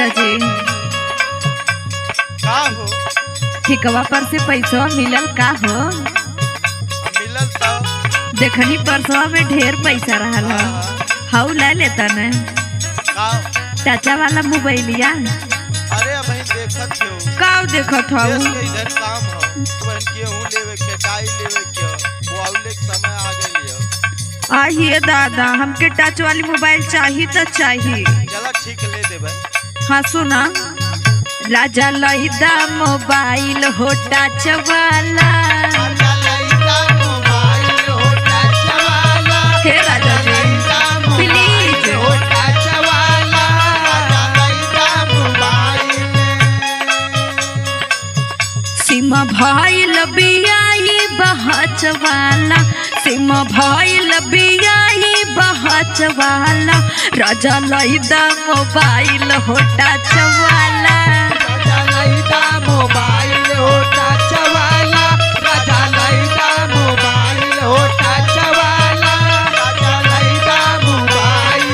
राजा जी का हो ठिकवा पर से पैसा मिलल का हो मिलल तो देखनी परसवा में ढेर पैसा रहल हाँ, हो हाँ। हाउ ले लेता न का चाचा वाला मोबाइलिया अरे अब देखत हो का देखत देश हूँ के इधर काम हो बहन के हूँ लेवे के डाई लेवे के वो आउले के समय आ गई है आइए दादा हमके टच वाली मोबाइल चाहिए तो चाहिए चला ठीक ले देबे हाँ सुना राजा लहिदा मोबाइल हो टच वाला हे राजा जी प्लीज सीमा भइल बियाई बहच वाला सीमा भइल बियाई बहच वाला राजा लहिदा मोबाइल हो टच वाला मोबाइल होता चवाला राजा लैदा मोबाइल होता चवाला राजा लैदा मोबाइल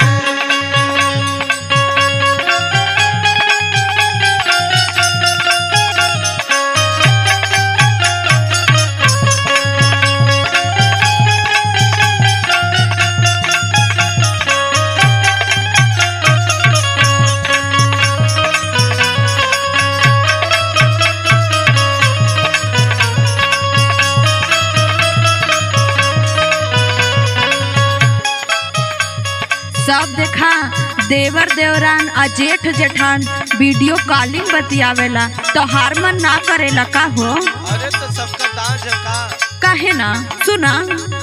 सब देखा देवर देवरान आ जेठ जेठान वीडियो कॉलिंग बतियावेला तो हार मन ना करेला का हो अरे तो सबका दांत है का काहे ना सुना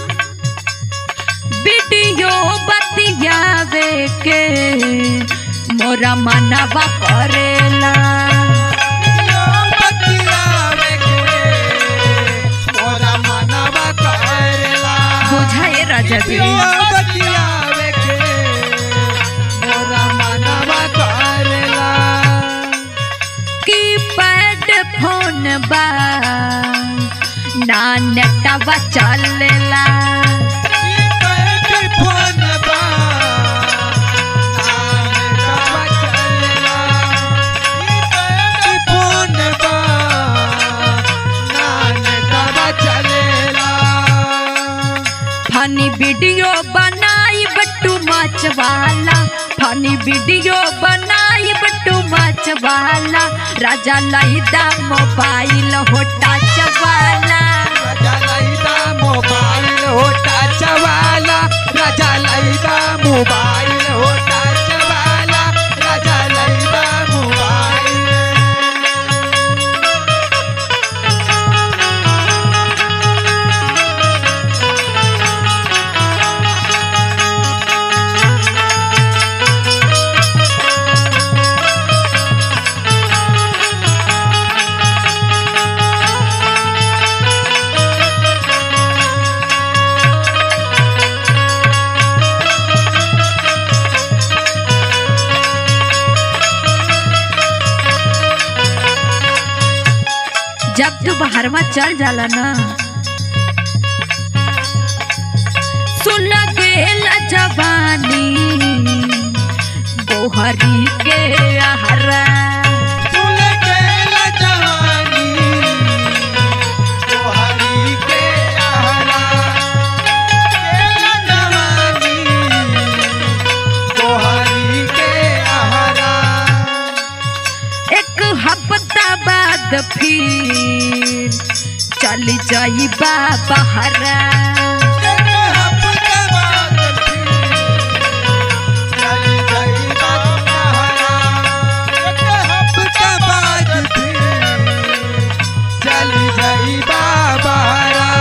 वीडियो बतियावे के मोरा मनवा करेला बुझाए राजा जी की पैड फोन बा ना नेटवा चलेला फनी वीडियो बनाई बट्टू माच वाला फनी वीडियो बनाई बट्टू माच वाला राजा लहिदा मोबाइल हो टच वाला राजा लैदा मोबाइल होता चवाला राजा लैदा मोबाइल होता चवाला राजा लैदा मोबाइल जब तू बाहर में चल जाला ना सुन गेल जवानी गोहरी के आहरा फूल केला जवानी तोहरी के आहरा केला जवानी तोहरी के आहरा एक हफ्ता बाद फिर चल जाई बहरा एक हफ्ता बाद फिर चली जाइबा आहरा एक हफ्ता बाद फिर चली जाइबा बहरा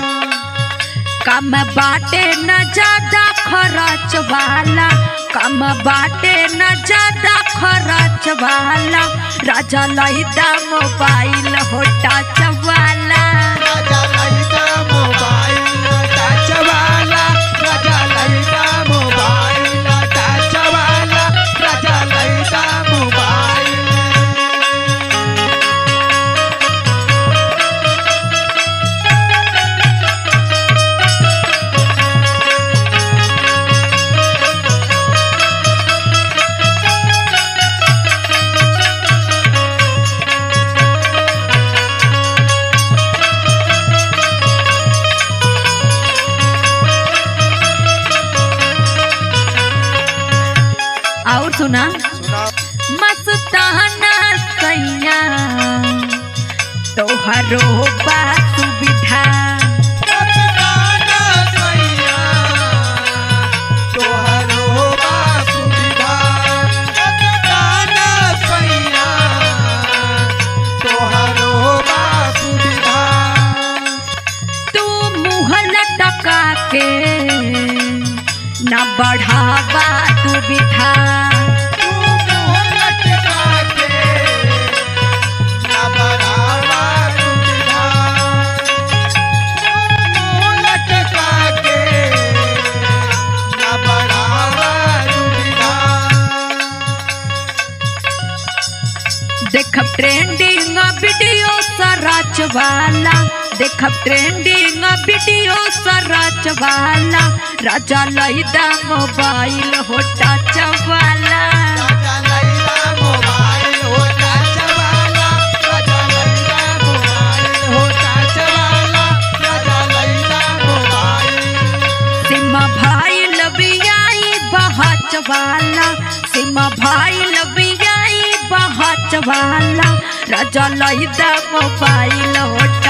कम बाटे न ज्यादा खर्च वाला कम बाटे न ज्यादा खर्च वाला राजा लहिदा मोबाइल हो टच वाला राजा लैदा मोबाइल टच वाला राजा लैदा मोबाइल टच वाला राजा लैदा मोबाइल सुना सुना मस्ताना सैया तोहरो बा सुविधा मस्ताना सैया तोहरो बा सुविधा मस्ताना सैया तोहरो बा सुविधा तू मुँह लटका के न बढ़ावा दुविधा तू मुँह लटका के ना बढ़ावा सुविधा तू मुँह लटका के ना बढ़ावा सुविधा देखब ट्रेंडिंग वीडियो सराच वाला देखब ट्रेंडिंग वीडियो सराच वाला राजा लैदा मोबाइल हो टच वाला राजा लैला मोबाइल होता चवाला राजा लैला मोबाइल होता चवाला राजा लैला मोबाइल सिमा भाई लबियाई बहच वाला सिमा भाई लबियाई बहच वाला राजा लैदा मोबाइल हो